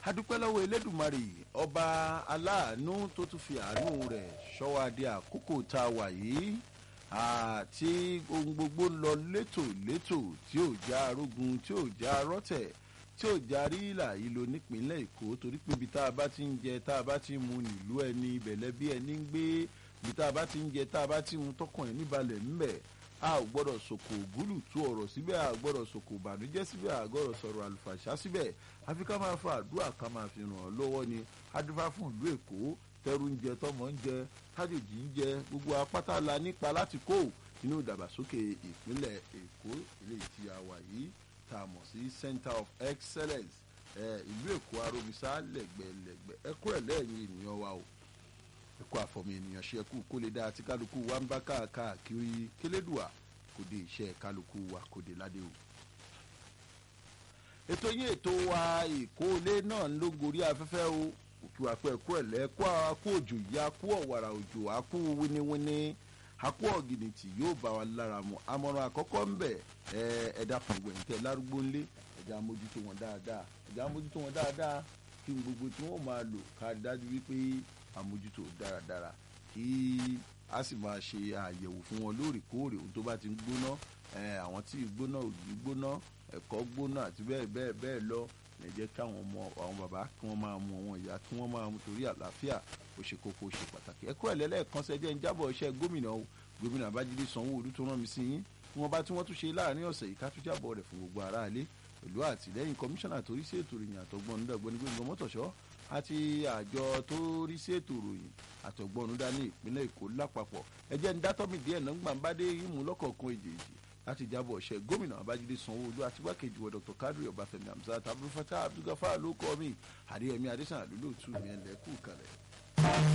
adúpẹ́ lọ́wọ́ elédùnmarè ọba aláàánú tó tún fi àánú rẹ̀ ṣọ́wádìí àkókò tá a wà yìí àti ohun gbogbo lọ létòlétò tí ò já arógun tí ò já rọ́tẹ̀ tí ò já rílà ìlò nípínlẹ̀ èkó torí pé ibi tá a bá ti ń jẹ tá a bá ti ń mu nílùú ẹni ìbẹ̀lẹ̀ bí ẹni ń gbé ibi tá a bá ti ń jẹ tá a bá ti ń mu tọkàn ẹ̀ níbalẹ̀ ńbẹ̀ a ò gbọ́dọ̀ sòkò ògúlù tú ọ̀rọ̀ síbẹ̀ a ò gbọ́dọ̀ sòkò ìbànújẹ́ síbẹ̀ a ò gbọ́dọ̀ sọ̀rọ̀ àlùfàṣà síbẹ̀ àfi ká máa fa àdúrà ká máa fi ràn ọ́ lọ́wọ́ ni adúfá fún ìlú èkó tẹrù ń jẹ tọmọ ń jẹ tájòjì ń jẹ gbogbo apáta la nípa láti kó nínú ìdàgbàsókè ìpínlẹ̀ èkó ilé tí a wà yìí tá a mọ̀ sí center of excellence ìlú èkó aromisa lẹ́gbẹ̀lẹ́gbẹ̀ ẹkú ẹ̀ lẹ́yìn ènìyàn wa o ẹkú àfọmọ ènìyàn ṣe ẹkú kó lè dá àti kálukú wa ń bá káàkiri kélédùà kò dé iṣẹ́ kálukú wa kò dé ládé o. ètò yín ètò wa ìkólé náà ló gorí afẹ́fẹ́ o òkú àpẹ ẹkú ẹ̀lẹ́ ẹkú àkú òjò yìí àkú ọ̀wàrà òjò àkú wíníwíní àkú ọ̀gìnìtì yóò bá wa lára mu àmọ̀ràn àkọ́kọ́ ń bẹ̀ ẹ̀ẹ́dà pọ̀ngbẹ̀ǹtẹ̀ lárúgbó ńlé ẹ̀dá mójútó wọn dáadáa ẹ̀dá mójútó wọn dáadáa kí n gbogbo tí wọ́n máa lò ká dájú wípé àmójútó dáradára kí a sì máa ṣe àyẹ̀wò fún wọn lóòrèkóòrè ohun tó bá ti ń gbóná àwọn tí gbóná òjì gbóná ẹ̀kọ́ gbóná àti bẹ́ẹ̀ bẹ́ẹ̀ bẹ́ẹ̀ lọ ẹ jẹ́ káwọn ọmọ àwọn bàbá kí wọ́n máa mu àwọn ìyá kí wọ́n máa mu torí àlàáfíà ó ṣe kókó ó ṣe pàtàkì ẹ kúrò lẹ́lẹ́ẹ̀kan sẹ́jẹ́ ń jábọ̀ iṣẹ́ gómìnà o gómìnà Babájídé Sanwó-Olú tó rán mi sí yín tí wọ́n bá tí wọ́n tún ṣe láàrin ọ̀sẹ̀ yìí ká tún jábọ̀ rẹ̀ fún gbogbo aráalé pẹ̀lú àtìlẹ́yìn kọmíṣánná tó rí sí ètò ìròyìn àtọ̀gbọ́n nígbàgbọ́n nígbàgbọ́n mọ́tòṣọ́ àti àjọ tó rí sí ètò ìròyìn àtọ̀gbọ́n dání ìpínlẹ̀ Èkó lápapọ̀ ẹ jẹ́ ń dátọ́mì díẹ̀ náà gbàǹbádé ìmú lọ́kọ̀ọ̀kan èjèèjì láti jábọ̀ ṣe gómìnà Babájídé Sanwó-Olú àti igbákejì wọ Dr. Kadri Ọbáfẹ́mi Hamzat Abdulfatah Abdulgafar ló kọ́ mi àdéyẹmí adésàn àdúlóòtú mi ẹ̀ lẹ́kù kalẹ̀.